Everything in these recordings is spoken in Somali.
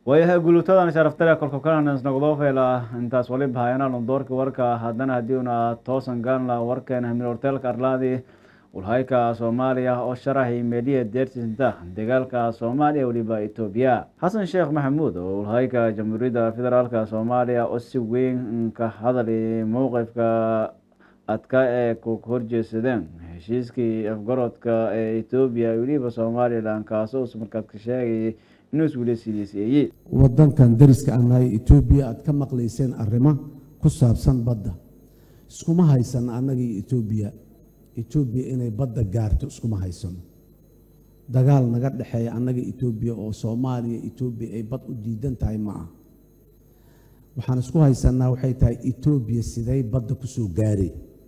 waayahay guluutadan sharaftare kolka kalanas nagdofela intaas waliba hayanaalon doorka warka haddana haddii una toosan gaanla warkeena hamil horteelka arlaadi walhayka soomaaliya oo sharaxay meeliya deertisinta dagaalka soomaaliya weliba etoobiya xasan sheekh maxamuud oo walhayka jamhuuriyadda federaalk soomaaliya oo si weyn ka hadalay mowqifka adka ee ku horjeedsadeen heshiiskii afgarodka ee etoobiya weliba somalilan kaasoo markaad ka sheegayay inuu iswili sidiiseeyey wadankan dariska aan nahay etoobiya aad ka maqlayseen arrimo ku saabsan badda iskuma haysan annagii etoobiya etoobiya inay badda gaarto iskuma haysano dagaal naga dhexeeya annaga etoobiya oo soomaaliya etoobiya ay bad u diidan tahay ma ah waxaan isku haysanaa waxay tahay etoobiya siday badda ku soo gaarey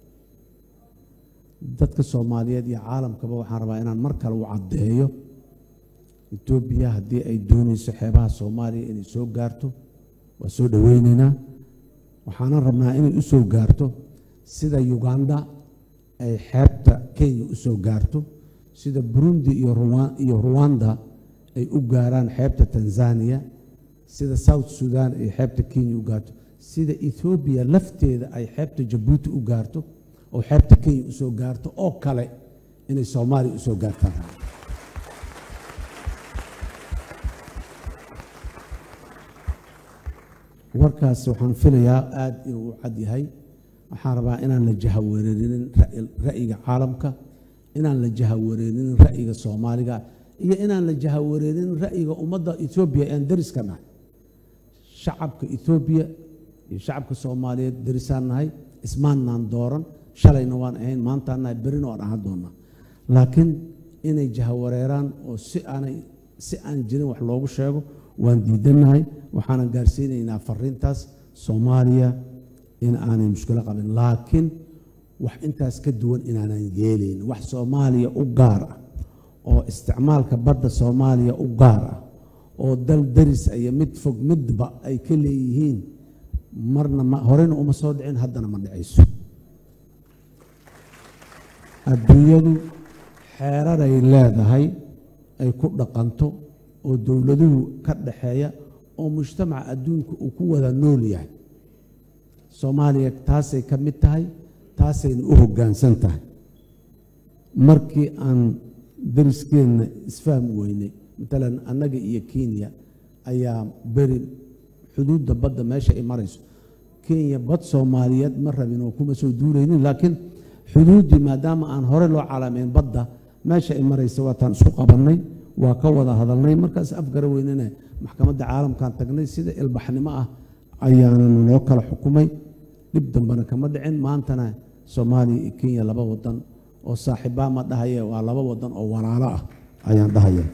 dadka soomaaliyeed iyo caalamkaba waxaan rabaa inaan mar kale u caddeeyo etoobiya haddii ay doonayso xeebaha soomaaliya inay soo gaarto waa soo dhoweyneynaa waxaanan rabnaa inay u soo gaarto sida uganda ay xeebta kenya u soo gaarto sida burundi iyo ruwanda ay u gaaraan xeebta tanzania sida south sudan ay xeebta kenya u gaarto sida ethoobiya lafteeda ay xeebta jabuuti u gaarto oo xeebta kenya usoo gaarto oo kale inay soomaaliya usoo gaartaan warkaas waxaan filayaa aada inuu u cad yahay waxaan rabaa inaan la jahawareerinin ra'yiga caalamka inaan la jahawareerinin ra'yiga soomaaliga iyo inaan la jahawareerinin ra'yiga ummadda etoobiya ean dariska nahay shacabka etoobiya iyo shacabka soomaaliyeed darisaan nahay ismaannaan dooran shalayna waan ahayn maantaan nahay berina waan ahaan doonaa laakiin inay jahawareeraan oo si aanay si aan jirin wax loogu sheego waan diidannahay waxaanan gaarsiinaynaa fariintaas soomaaliya in aanay mushkilo qabin laakiin wax intaas ka duwan inaanan yeelayn wax soomaaliya u gaar ah oo isticmaalka badda soomaaliya u gaar ah oo dal daris iyo mid fog midba ay ka leeyihiin marna ma horeyna uma soo dhicin haddana ma dhicayso adduunyadu xeeraray leedahay ay ku dhaqanto oo dowladuhu ka dhaxeeya oo mujtamaca adduunka uu ku wada nool yahay soomaaliya taasay ka mid tahay taasayna u hoggaansan tahay markii aan dariskeenna isfahmi weynay matalan annaga iyo kenya ayaa beri xuduudda badda meesha ay marayso kenya bad soomaaliyeed ma rabin oo kuma soo duulaynin laakiin xuduuddii maadaama aan hore loo calaamayn badda meesha ay maraysa waataan isku qabannay waa ka wada hadalnay markaas afgara weynana maxkamadda caalamkan tagnay sida ilbaxnimo ah ayaana noo kala xukumay dhib dambena kama dhicin maantana soomaaliya iyo kenya laba wadan oo saaxiibbaa ma dhahaye waa laba wadan oo walaalo ah ayaan dhahaya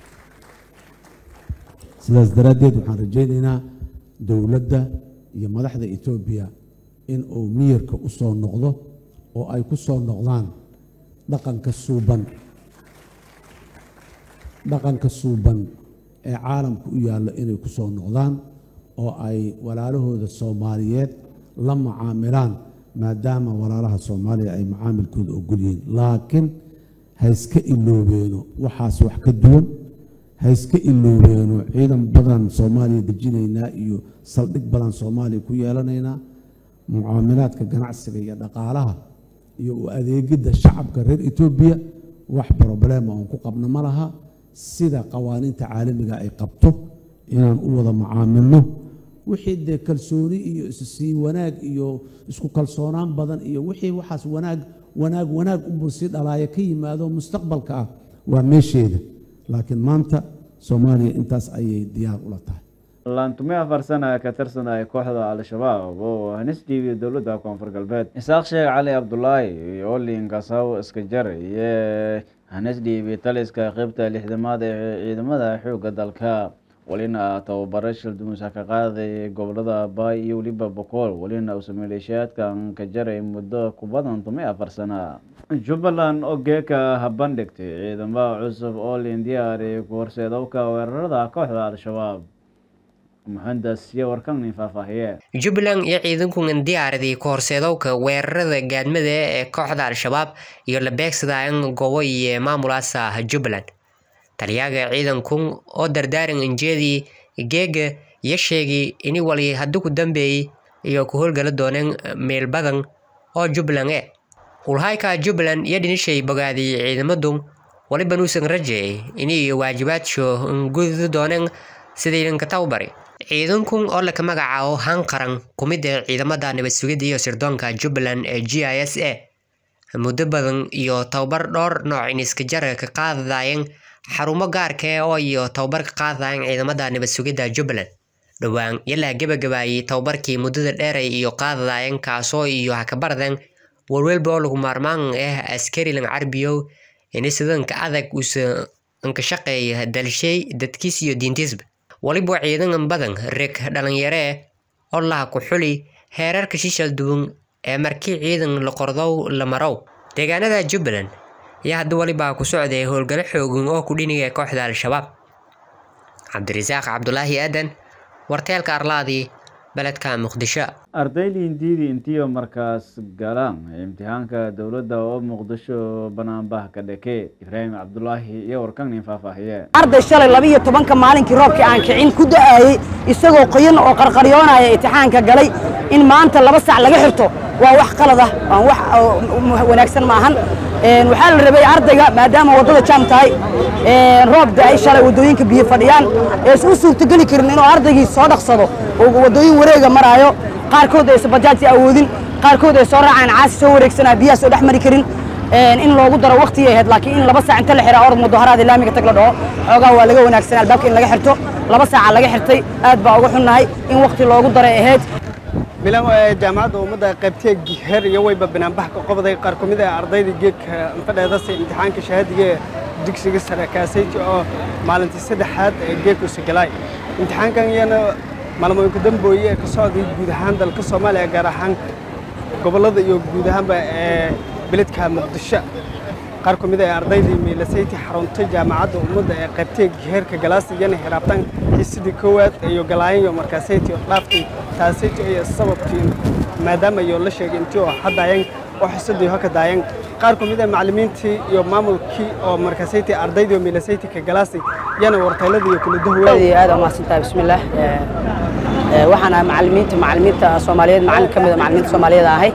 sidaas daraaddeed waxaan rajaynaynaa dowladda iyo madaxda etoobiya in uu miyirka u soo noqdo oo ay ku soo noqdaan dhaqanka suuban dhaqanka suuban ee caalamka u yaallo inay ku soo noqdaan oo ay walaalahooda soomaaliyeed la macaamilaan maadaama walaalaha soomaaliya ay macaamilkooda ogol yihiin laakiin ha iska iloobeeno waxaas wax ka duwan ha iska iloobeeno ciidan badan soomaaliya dejinaynaa iyo saldhig badan soomaaliya ku yeelanaynaa mucaamilaadka ganacsiga iyo dhaqaalaha iyo u adeegidda shacabka reer etoobiya wax broblema oon ku qabno ma laha sida qawaaniinta caalamiga ay qabto inaan u wada macaamilno wixii dee kalsooni iyo issii wanaag iyo isku kalsoonaan badan iyo wixii waxaas wanaag wanaag wanaag unbuu sii dhalaaya ka yimaado mustaqbalka ah waa meesheeda laakiin maanta soomaaliya intaas ayay diyaar ula tahay laantumi afar sana ka tirsanaya kooxda al-shabaab oo hanis dhiibiya dowladda koonfur galbeed isaaq sheekh cali cabdulaahi iyo linkasaw iska jar iyo hanis dhiibi taliska qeybta lixdamaad ee ciidamada xoogga dalka welina tababaro shildumuusa ka qaaday gobolada baay iyo weliba bokool welina uusa maleeshiyaadkan ka jaray muddo ku badan tumi afar sana jubbaland oo geeka habandhigtay ciidamada cusub oo lindiyaari ku horseedowka weerarada kooxda al-shabaab jubbaland iyo ciidankugan diyaaradii ka horseedowka weerarada gaadmada ee kooxda al-shabaab iyo la beegsadaan goobo iyo maamulaasa jubbaland taliyaaga ciidankun oo dardaaran injeedii geega iyo sheegay ini wali haddi ku dambeeyey iyo ku howlgala dooneen meel badan oo jubbaland e hulhayka jubbaland iyo dhinishay bogaadiyey ciidamadu waliba nuusan rajeeyay inay waajibaadso gududi dooneen sidaydanka tawbari ciidankun oo laka magacaabo hanqaran kumida ciidamada nabad sugidda iyo sirdoonka jubbaland ee g i s a muddo badan iyo tababar dhowr nooc in iska jara ka qaadayeen xarumo gaarka oo iyo tababar ka qaadayeen ciidamada nabad sugidda jubbaland dhowaan yalaa gebagabaayey tababarkii muddada dheeray iyo qaadayeen kaasoo iyo hakabarden walwalba oo lagu maarmaan ah askarilan carbiyow ini sidanka adag uusa anka shaqeeya dalshay dadkiis iyo diintiisba waliba ciidan badan reg dhalinyaree oo laha ku xuli heerarka shishal duwan ee markii ciidan la qordow la marow deegaanada jubbaland ayaa hadda walibaa ku socday howlgalo xoogan oo ku dhiniga kooxda al-shabaab cabdirasaaq cabdulaahi aadan warteelka arlaadii beledka muqdisho ardayda hindiidii intiiba markaas galaan imtixaanka dowladda oo muqdisho banaanbah ka dheke ibraahim cabdulaahi iyo warkanin faahfaahiye arday shalay labiiyo tobanka maalinkii roobkii aan kicin ku da'ayey isagoo qoyan oo qarqaryoonaya imtixaanka galay in maanta laba sac laga xirto waa wax qalad ah waan wax wanaagsan maahan waxaa la rabay ardayga maadaama waddada jaam tahay roob da'ay shalay waddooyinka biyo fadhiyaan ee isu suurtogeli karin inuu ardaygii soo dhaqsado oo waddooyin wareega maraayo qaarkood aysan bajaajti awoodin qaarkood ay soo raacaan caasi soo wareegsanaa biyaha soo dhex mari karin in loogu daro waqtigay ahayd laakiin in laba saac inta la xiraa orod mudaharaad laamiga tag la dhaho xoogaa waa laga wanaagsan albaabka in laga xirto laba saaca laga xirtay aad baa uga xunnahay in waqti loogu daray ahayd bilan jaamacadda ummadda qaybtee her iyo wayba banaanbax ka qobday qaar ka mid ah ardayda geedka infadheedase imtixaanka shahaadiga ee dugsiga sare kaasayti oo maalintii saddexaad ee geedkuusa galaay imtixaankan iyana maalmooyinka dambooye ee ka socday guud ahaan dalka soomaaliya gaar ahaan gobollada iyo guud ahaanba ee beledka muqdisho qaar ka mid ah ardaydii miilasayti xaruntay jaamacadda ummadda ee qaybtee heerka galaasta iyana hiraabtan xiisidii koowaad iyo galaayanyo markaasayti oo dhaaftay taasayti iyo sababtii maadaama iyo la sheegay intii oo haddayan oo xisadii hoka daayan qaar ka mid ah macallimiintii iyo maamulkii oo markaasayti ardaydii oo miilasayti ka galaastay iyana wartayladii iyo kula dahwaa aad u mahadsantahay bismillaah waxaan ahay macallimiinta macallimiinta soomaaliyeed macallin ka mid a macallimiinta soomaaliyeed ahay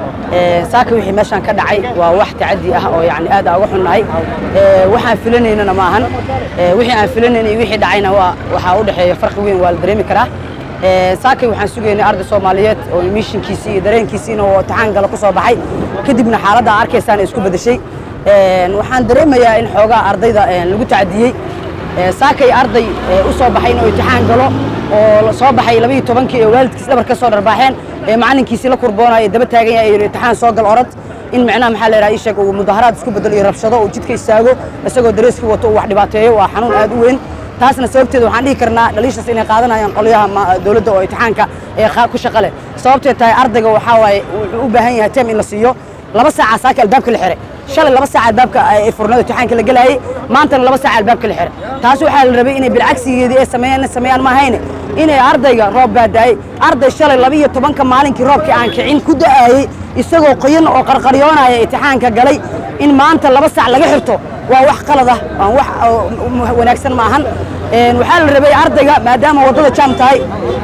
saaka wixii meeshaan ka dhacay waa wax tacadi ah oo yani aad aan uga xunnahay waxaan filanaynana ma ahan wixii aan filanayna iyo wixii dhacayna waa waxaa u dhexeeya farqi weyn waa la dareemi karaa saakay waxaan sugaynay arday soomaaliyeed oo mishinkiisii iyo dareenkiisiina oo imtixaan gala ku soo baxay kadibna xaaladda arkaysaan isku beddeshay waxaan dareemayaa in xoogaa ardayda lagu tacadiyey saakay arday u soo baxay inuu imtixaan galo oo soo baxay labiiyo tobankii ee waalidkiis dhabar ka soo dharbaaxeen ee macallinkiisii la kurboonaya daba taagan yahay imtixaan soo gal orod in macnaha maxaa la yidhaha ii sheeg uu mudaharaad isku bedelo iyo rabshado uu jidka istaago isagoo dareeskii wato uu wax dhibaateeyo waa xanuun aad u weyn taasna sababteeda waxaan dhihi karnaa dhaliishaas inay qaadanayaan qolyaha dowladda oo imtixaanka ee ku shaqa leh sababtee tahay ardayga waxaa waaye wuxuu u baahan yahay teem in la siiyo laba saaca saaka albaabka la xiray shalay laba saaca albaabka ay furnada imtixaanka la gelaayay maantana laba saaca albaabka la xiray taas waxaa la rabay inay bilcagsigeedii ay sameeyaan sameeyaan ma ahayne inay ardayga roob baa daayay arday shalay laba iyo tobanka maalinkii roobkii aan kicin ku da'ayey isagoo qoyan oo qarqaryoonaya imtixaanka galay in maanta laba saac laga xirto waa wax qalad ah waan wax wanaagsan ma ahan waxaa la rabay ardayga maadaama waddada jaam tahay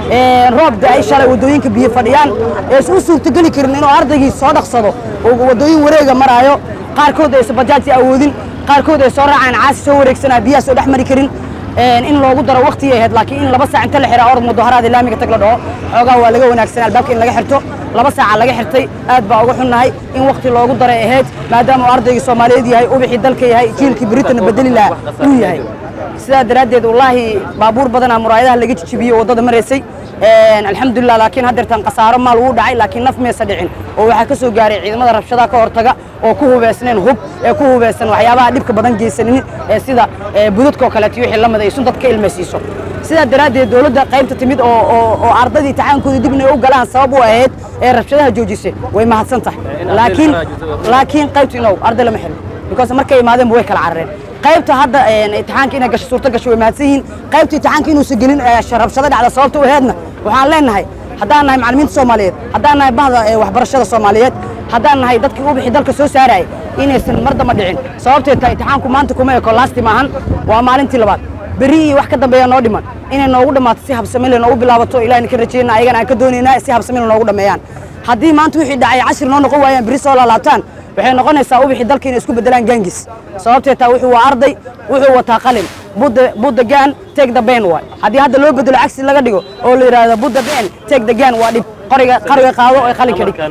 roob da'ay shalay waddooyinka biyo fadhiyaan ee isu suurtogeli karin inuu ardaygii soo dhaqsado oo waddooyin wareega maraayo qaarkood aysan bajaajti awoodin qaarkood ay soo raacaan caasi soo wareegsanaa biyaha soo dhex mari karin in loogu daro waqtigay ahayd laakiin in laba saac inta la xiraa orod mudaharaad laamiga tag la dhaho xoogaa waa laga wanaagsan albaabka in laga xirto laba saaca laga xirtay aad baa uga xunnahay in waqti loogu daray ahayd maadaama uu ardaygii soomaaliyeed yahay ubixii dalka yahay jiilkii britana bedeli lahaa uu yahay sidaa daraaddeed wallaahi baabuur badanaa muraayadaha laga jijibiyo waddada maraysay alxamdulilah laakiin haddeertan khasaaro maal wuu dhacay laakiin naf maysa dhicin oo waxaa ka soo gaaray ciidamada rabshadaha ka hortaga oo ku hubeysneen hub ee ku hubeysan waxyaabaha dhibka badan geysanin ee sida budadka oo kaleeto wixii lamid ay sun dadka ilmaysiiso sidaa daraaddeed dowladda qaybta timid oo oo ardadii imtixaankooda dib inay u galaan sabab u ahayd ee rabshadaha joojisay way mahadsan tahay laakiin laakiin qaybta inow arday lama xirin because markay imaadeenba way kala carareen qaybta hadda imtixaanka inay gasho suurto gasho way mahadsan yihiin qaybta imtixaanka inuusan gelin rabshado dhacda sababta u ahaydna waxaan leenahay haddaan nahay macallimiinta soomaaliyeed haddaan nahay bahda waxbarashada soomaaliyeed haddaan nahay dadkii u bixi dalka soo saarayay inaysan mar damba dhicin sababtee tahay imtixaanku maanta kuma eko laasti maahan waa maalintii labaad beri iyo wax ka dambeeya noo dhiman inay noogu dhammaato si habsamile noogu bilaabato ilahina ka rajayna ayagana aan ka doonaynaa si habsamile noogu dhammeeyaan haddii maanta wixii dhacay cashir noo noqon waayaan beri soo laalaabtaan waxay noqonaysaa ubixii dalka inay isku bedelaan gaangis sababtee taa wuxuu waa arday wuxuu wataa qalin budda budda gaan take the pen waay haddii hadda loo bedelo cagsi laga dhigo oo la yidhaahdo budda pen take the gaan waa dhib qoriga qariga qaado oo qalinka dhig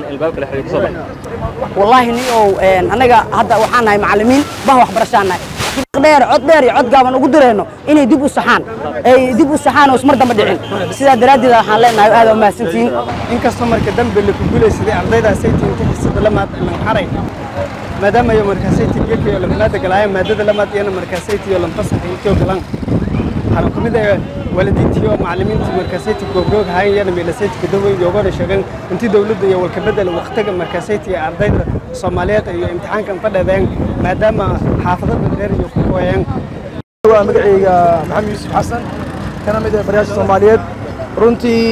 wallaahi ni ow annaga hadda waxaan nahay macallimiin bah waxbarashaan nahay dheer cod dheer iyo cod gaaban ugu dirayno inay dib u saxaan ay dib u saxaan oo ismar dambe dhicin sidaa daraaddeed waxaan leenahay aad u mahadsantihiin inkastoo marka dambe la ku guulaysaday ardaydaasay tiinta xisada lamaad lanxaray maadaama iyo markaasaytii geedka iyo lamanaada galaayeen maadada lamaad iyana markaasaytii iyo lanfasaxay intoo galan waxaana ku mid ah waalidiintii oo macallimiintii markaasayti goobgoog ahayn iyana meelasayti kadawey yoogana sheegeen intii dowladda iyo walkabedel waqtiga markaasayti ee ardayda soomaaliyeed iyo imtixaankan fadhadeen maadaama xaafadada dheer iyo ku kooyeen waa magacayga maxamed yuusuf xasan kana mid ah barayaasha soomaaliyeed runtii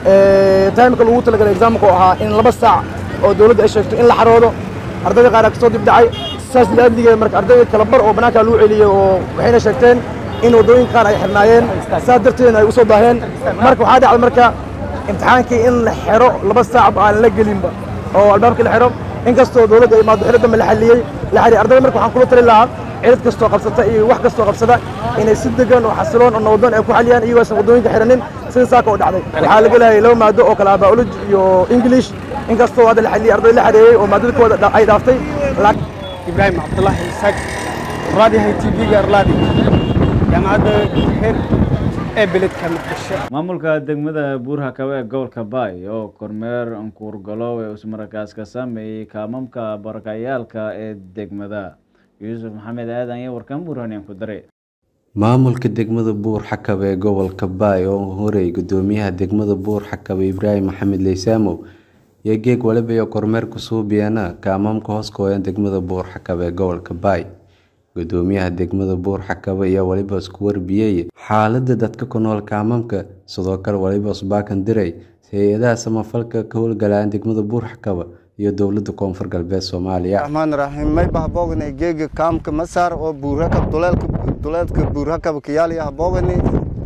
taimka lagu talagalay exaamka oo ahaa in laba saac oo dowladda ay sheegto in la xaroodo ardayda qaar kasoo dib dhacay saas laadligeed marka ardayda kala bar oo bannaanka lagu celiyey oo waxayna sheegteen in waddooyin qaar ay xirnaayeen saas darteedna ay u soo daaheen marka waxaa dhacday marka imtixaankii in la xiro laba saac aan la gelinba oo albaabkii la xiro inkastoo dowladda ay maado xilo dambe la xalliyey la xiriy ardayda marka waxaan kula tali lahaa cilad kastoo qabsata iyo wax kastoo qabsada inay si degan oo xasiloon oo nabadon ay ku xaliyaan iyagoosan waddooyinka xiranin sida saaka oo dhacday waxaa laga leeyahay laba maado oo kale ah biology iyo english inkastoo hadda la xalliyey arday la xareeyey oo maadada kooda ay dhaaftay ibraahim cabdullaahi isaaq raadiyahay tv-ga arlaadi jaamacadda heer ee beledka muqdisho maamulka degmada buurhakabe ee gobolka baay oo kormeer ankuurgalow ee usmarakaas ka sameeyey kaamamka barakacayaalka ee degmada yuusuf maxamed aadan iyo warkan buurhaniyan ku daray maamulka degmada buur xakabe ee gobolka baay oo horey gudoomiyaha degmada buur xakabe ibraahim maxamed leysaamow iyo geeg waliba iyo kormeer kusuubiyana kaamamka hoos kooyan degmada buur xakabe ee gobolka baay gudoomiyaha degmada buur xakabe ayaa waliba isku warbiyey xaalada dadka ku nool kaamamka sidoo kale waliba usbaakan diray hay-adaha samafalka ka howlgalaan degmada buur xakabe iyo dowlada koonfur galbeed soomaaliya raxmaan raxiim may bahboogani geega kaamka masaar oo buurhakab duleelka duleedka buurhakab kiyaaliya haboogani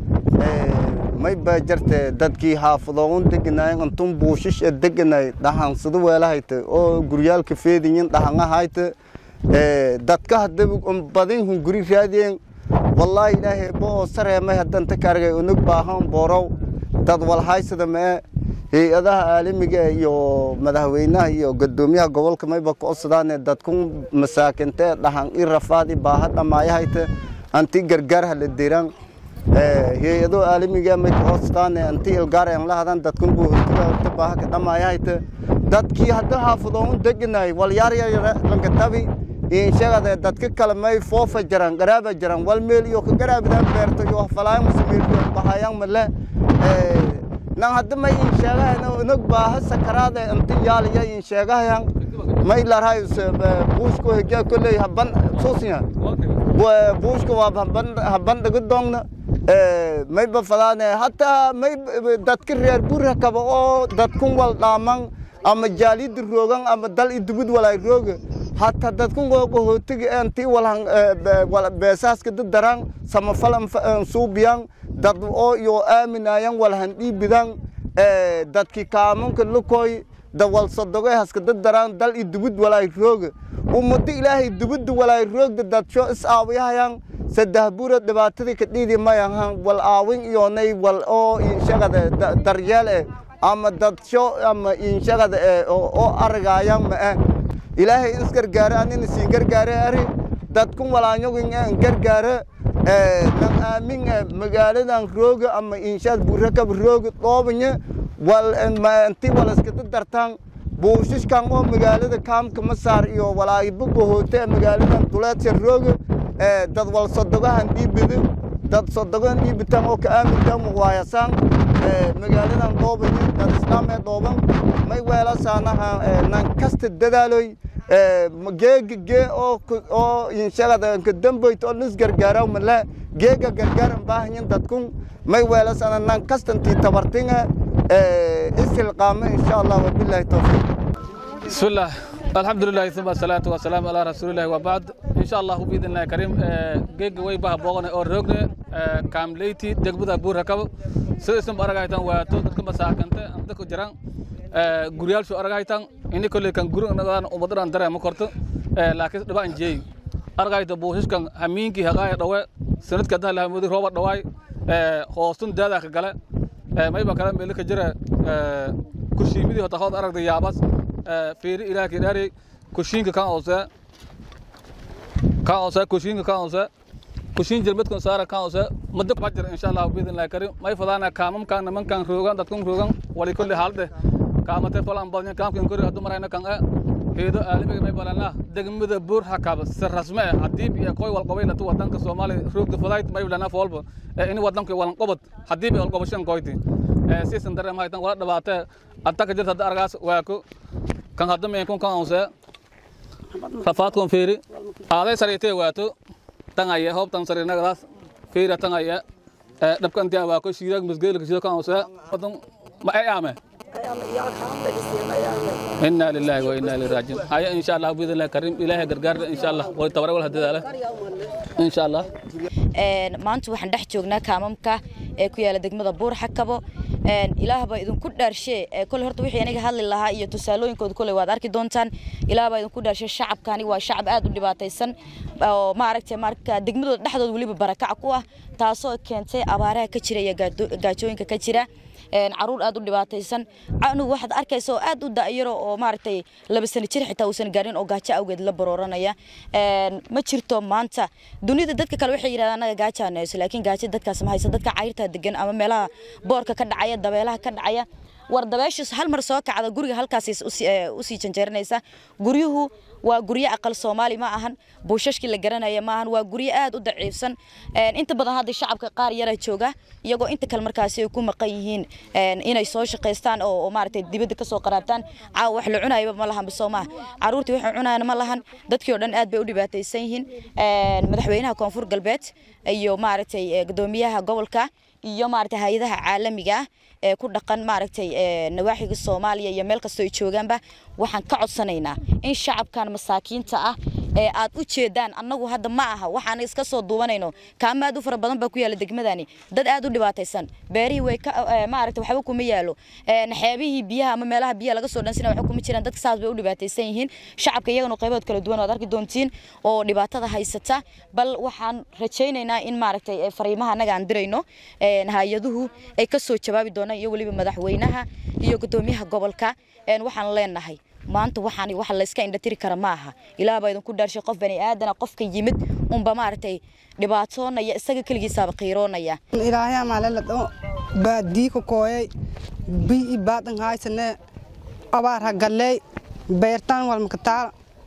may baa jarte dadkii xaafadoon deganaay antun buushish e deganay dhaxansado weelahayta oo guryaalka feediyin dhaxangahayta dadka hadda badin hun guri raadiyeen wallaahi ilaahay bo oo sareemay haddanta kargay unug baahan boorow dad walhaysada mee hay-adaha caalamiga iyo madaxweynaha iyo gudoomiyaha gobolka mayba ka codsadaane dadkun masaakintee dhahan i rafaad i baaha dhammaayahayta anti gargaar hala diraan hay-ado caalamiga may ka codsadaane anti ilgaar aan la hadan dadkun buuhta baaha ka dhammaayahayta dadkii hadda xaafadoon deganay walyaaryar lankatabi inshagade dadka kale may foofa jaran garaaba jaran wal meel iyo ka garaabidaan beerto iyo falaay musameel bahayaan male nan hadda may insheegahayna inag baaha sakaraade inta yaaliya insheegahayan may larhay buushko hegya kolley haban suusiya buushka waa haban haban dhaga doongna may bafadaane hataa may dadka reer burha kaba oo dadkun wal dhaaman ama jaalida roogan ama dal idubud walay rooga hataa dadkun qohootiga intii walhan beesaaska dadaraan samafalan suubiyan dad oo iyo aaminayan walhan dhiibidan dadki kaamunka lukoy dawal sodogoy haska dadaraan dal idubud walay rooga ummado ilaahay dubudda walay roogda dadsho is aawiyahayan saddex buura dhibaatadii ka dhiidi mayahan wal aawin iyoonay wal oo inshagada daryeel eh ama dadsho ama inshagada eh oo argaayan ma'e ilaahay is gargaare anina siin gargaare ari dadkun walaanyogin en gargaare nan aamin magaaladan rooga ama inshaad burakab rooga dhoobanya wal inti wal iskada dartaan buushishkan oo magaalada kaamka masaar iyo walaayibo bohoote magaaladan duleedsa rooga dad wal sodogahan dhiibida dad sodogahan dhiibitaan oo ka aamintaan muwaayasaan magaaladan dhoobanya dad islaamee dhooban may weelasaanaha nan kasta dadaaloy geega gee oo oo inshagada ka dambayt oo nis gargaaraw male geega gargaaran baahanyin dadkun may weelasana nan kastantii tabartinga isilqaame insha allah wabillahi tawfiiq بسم الله الحمد لله ثم الصلاة والسلام على رسول الله وبعد إن شاء الله بإذن الله كريم جيج وي بها بوغنا أو روغنا kaamleyti degmada buurhakabo sidaysan aragaytan waato dadka masaakante dadka jiraan guryaalshu aragaytan ini kolley kan guri nagaan umadadhan dareema korto laakiin dhibaan jeey aragayta buushishkan hamiinkii haqaaya dhawe sanadka hadda lahamudi rooba dhawaay hoostun daadaa ka gale mayba kale meeli ka jira kushiimidii hota hood aragda yaabas fiiri ilaahkii dhaari kushiinka kan oosee kan oosee kushiinka kan oosee kushiin jelmedkan saara kan oosee muddo kuma jira insha allah biidin lahi karim may fadaana kaamamkan nimankan roogan dadkan roogan wali kulli haalde kaamate falan badnya kaamkan kori haddu marayna kan e heedo aalamiga may balana degmada buur hakaba si rasme eh hadiib iyo koy walqobaylatu wadanka soomaaliya roogda fadayt may balana foolba ini wadanka walan qobad hadiib iyo walqobashan koyti siisan dareem haytan wala dhabaatee adta ka jirta hadda argaas waako kan hadda meenkun kan onsee rafaadkon fiiri aaday sariitee waato tangaya hoobtan sariinagadaas fiira tangaya dhabkantiya waako shiidaag misgeelka shido kan onsee wadan ma ay aame إنا لله وإنا إليه راجعون هيا إن شاء الله بإذن الله كريم إلهي قرقار إن شاء الله ويتبرع ولا هدي إن شاء الله maanta waxaan dhex joognaa kaamamka ee ku yaala degmada buur xakabo ilaahba idinku dhaarshe kole horta wixii aniga hadli lahaa iyo tusaalooyinkooda kole waad arki doontaan ilaahba idinku dhaarshe shacabkani waa shacab aad u dhibaataysan oo maaragtay marka degmadooda dhexdooda weliba barakac ku ah taasoo keentay abaaraha ka jira iyo gaajooyinka ka jira caruur aad u dhibaataysan anugu waxaad arkaysa oo aad u da'yaro oo maaragtay laba sano jir xitaa uusan gaarin oo gaajo awgeed la barooranaya ma jirto maanta dunida dadka kale waxay yidhahdaan anaga gaajo aan hayso laakiin gaajo dadkaas ma hayso dadka cayrta degan ama meelaha boorka ka dhacaya dabeelaha ka dhacaya war dabeeshiis hal mar soo kacda guriga halkaas usii janjeeranaysa guryuhu waa guryo aqal soomaali ma ahan buushashkii la garanaya ma ahan waa guryo aad u daciifsan inta badan hadda shacabka qaar yara jooga iyagoo inta kale markaasi ay ku maqan yihiin inay soo shaqaystaan oo maaragtay dibadda ka soo qaraabtaan caawa wax la cunayaba ma lahan bisoo maaha caruurtii waxay cunayaan ma lahan dadkii oo dhan aad bay u dhibaataysan yihiin madaxweynaha koonfur galbeed iyo maaragtay gudoomiyaha gobolka iyo maaragtay hay-adaha caalamiga ah ee ku dhaqan maaragtay nawaaxiga Soomaaliya iyo meel kasta ay joogaanba waxaan ka codsanaynaa in shacabkan masaakiinta ah ee aad u jeedaan annagu hadda ma aha waxaan iska soo duubanayno kaama aad u fara badan baa ku yaala degmadani dad aad u dhibaataysan beerihii way ka maaragtay waxba kuma yaalo xeebihii biyaha ama meelaha biyaha laga soo dhansina waxba kuma jiraan dadka saas bay u dhibaataysan yihiin shacabka iyagana qaybood kala duwan waad arki doontiin oo dhibaatada haysata bal waxaan rajaynaynaa in maaragtay fariimaha annaga aan dirayno hay-aduhu ay ka soo jawaabi doonaan iyo weliba madaxweynaha iyo gudoomiyaha gobolka waxaan leenahay maanta waxaan wax la iska indhatiri kara ma aha ilaah baa idinku dhaarshay qof bani aadana qofka yimid unba maaragtay dhibaatoonaya isaga keligiisaaba qiiroonaya ilaahay maalala dho baadii ku kooyay bii baadan haysane abaar ha galley beertaan walmakataal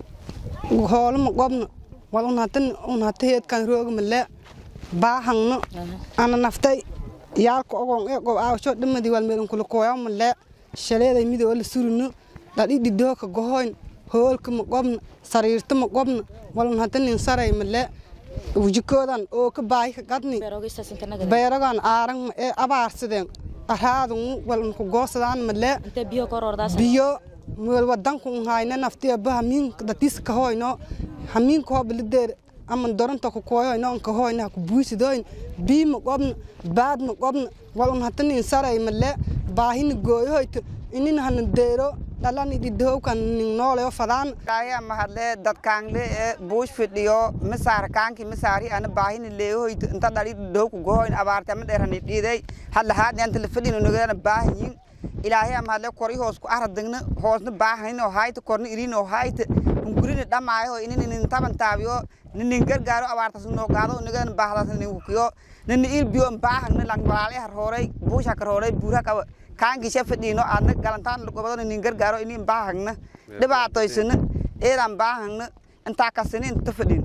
hoolama qobna wal unhatan unhata heedkan roogmale baahangno ana naftay yaalka ogon ee qob aawasho dhamadii wal meelun kula kooyamale shaleeday midoo la surino dhadhidhi dooka gohoyn hoolka ma qobna sariirta ma qobna walun hadanin saray male wujikoodan oo ka baahi ka gadni beeragan aarang ma ee abaarsadeen araadun walun ku goosadaan male biyo meel wadanku hayna naftiya ba hamiin dadis ka hoyno hamiin ko bilideer ama doronta ku kooyoyno ka hoyna ku buisidoyn bii ma qobna baad ma qobna walun hadanin saray male baahina gooyohoyto inin hana deero dhalan ididhowkan ning nooleo fadaan kaya mahadle dadkaangle ee buush fidhiyo misaar kaanki misaari ana baahini leehoyt inta dhali dhowku gohoyn abaarte ama dheerani dhiiday hadla haadni anta la fidhino nagana baahanyin ilaahay ama hadle kori hoos ku aradagna hoosna baahanin oo hayta korna irin oo hayta hungurina dhamaayo inin inin taban taabiyo ninin gargaaro abaartas noo gaado nagana baahdas nin kukiyo nini il biyo baahagna lang walaale har hooray buusha kar hooray buura kaba kaangisha fadhiino aadna galantaan gobadona nin gargaaro inin baahagna dhibaatoysana eedan baahagna intaa kasini inta fadhin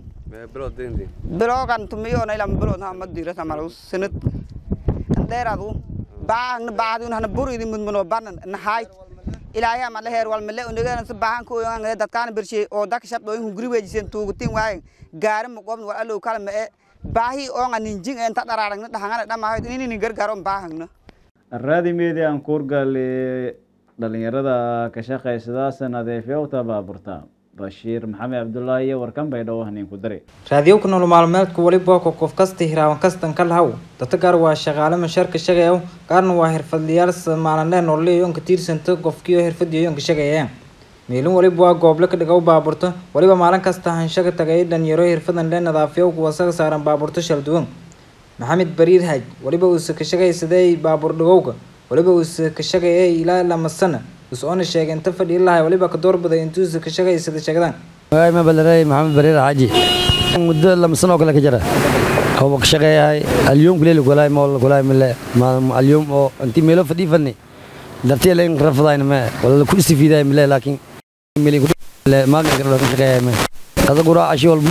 biloogan tumiyoona ilan bilood hama diirata malu sanad dheeradu baahagna baahdi hana buridi mudmuno banan nahaay ilaahay ama la heer wal male unigana si baahan ko yogan dadkaan birshay oo dadka shabdo in guri weejisen tuugutin waaye gaari ma qobn wal alow kala ma e baahi oonga ninjing inta dhararagna dhahangana dhamaayo inin gargaaro baahagna raadi media aan kuurgaale dhalinyarada ka shaqaysadaasa nadiifyowta baaburta bashiir maxamed cabdulaahi iyo warkan baydhabo haniin ku dari raadiyowka nolol maalmeedku weliba ko qof kasta hiraawan kastan ka lahaw dadka qaar waa shaqaale mashaarka shaqeeya qaarna waa xirfadlayaal maalinle nololeeyonka tiirsanta qofkiio xirfadiyonka shaqeeyeen meelin waliba waa gooble ka dhigow baaburto waliba maalin kasta hanshaga tagay dhalinyaro xirfadan le nadaafiyo wasaga saaran baaburto shal duwan maxamed bariir haaj waliba uuse ka shaqaysaday baabuur dhigowga waliba uuse ka shaqeeyay ilaa lama sana usoona sheegay inta fadhi ilahay waliba ka doorbaday intuusa ka shaqaysada sheegdaan ma balaray maxamed bariir xaaji muddo lama sano oo kale ka jira oo ka shaqeeyahay alyum kuleel kulay mool kulay mile alyum oo intii meelo fadhi fadni dartii leen rafadayn ma wala ku istifiiday mile laakiin mili ku maaga ka shaqeeyahay ma qada gura ashi wal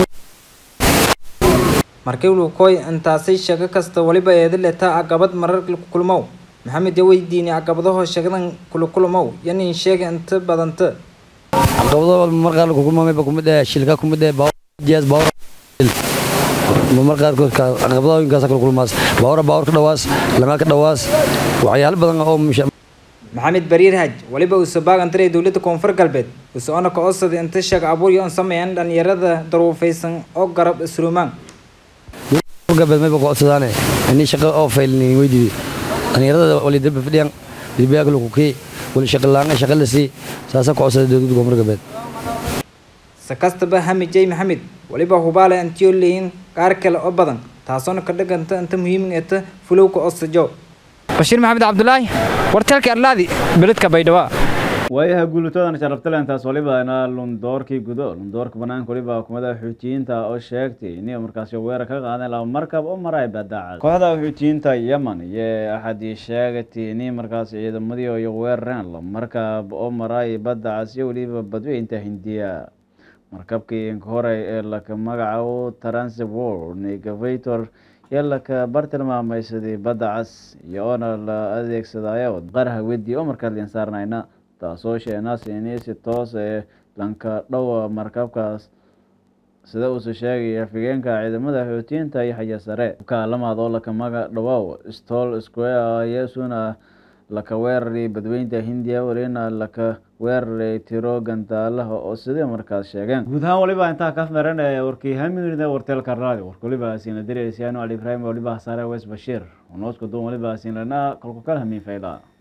markii uu koy intaasay shaqo kasta waliba eeda leetaa caqabad marar kulmow maxamed yaa weydiinay caqabadaho shaqadan kula kulmow yanin sheega inta badanta caqabado marqaar ku kulmamay ba kumid ah shilka kumid ah baawjiyaas baawr marqaar caqabadooyinkaas kula kulmaas baawra baawr ka dhawaas lama ka dhawaas waxyaalo badan oo maxamed bariir haj waliba uu sabaagantaray dowladda koonfur galbeed usoona ka codsaday inta shaqo abuur iyo sameeyaan dhalinyarada daruufaysan oo garab isruumaan galbeed mayba ku codsadaane inii shaqo oo faylni weydiiday dhalinyarada wali darba fadhiyan dirbiyaaka lagu kii wali shaqo laanga shaqo la sii saasa ku codsaday dowladda koonfur galbeed si kastaba hami jay maxamed waliba hubaale intiyo leeyin qaar kale oo badan taasoona ka dhiganta inta muhiim eta fulowka odsajo bashiir maxamed cabdulaahi warteelka arlaadi beledka baydhabo waayaha guulatodan sharaftalentaas waliba ina lundoorkii gudo lundoorka banaanka waliba hukumada xuutiyiinta oo sheegtay inay markaasi weerar ka qaadeen laba markab oo maray badacad kooxda xuutiyiinta yemen iyo axadii sheegatay inay markaasi ciidamadii iyo weerareen laba markab oo maray badacas iyo weliba badweynta hindiya markabkii hore ee laka magacaabo transworld negavator iyo laka bartilmaamaysadii badda cas iyo oona la adeegsadayo qaraha wedi oo markaa lian saarnayna taasoo sheenaas inay si toos ee lanka dhowa markabkaas sida uuse sheegay afigeenka ciidamada xuutiyiinta iyo xaya sare kaalamaad oo laka maga dhawow stol square iyasuna laka weeraray badweynta hindiya welina laka weeraray tiro gantaalaha oo sidii markaas sheegeen guud ahaan waliba intaa ka meran ee warkii haminida warteelka radio warka waliba siina diraysiyaano ali ibrahim waliba hasaare wes bashiir onoosku duun waliba siinlana kolku kala hamiin fayla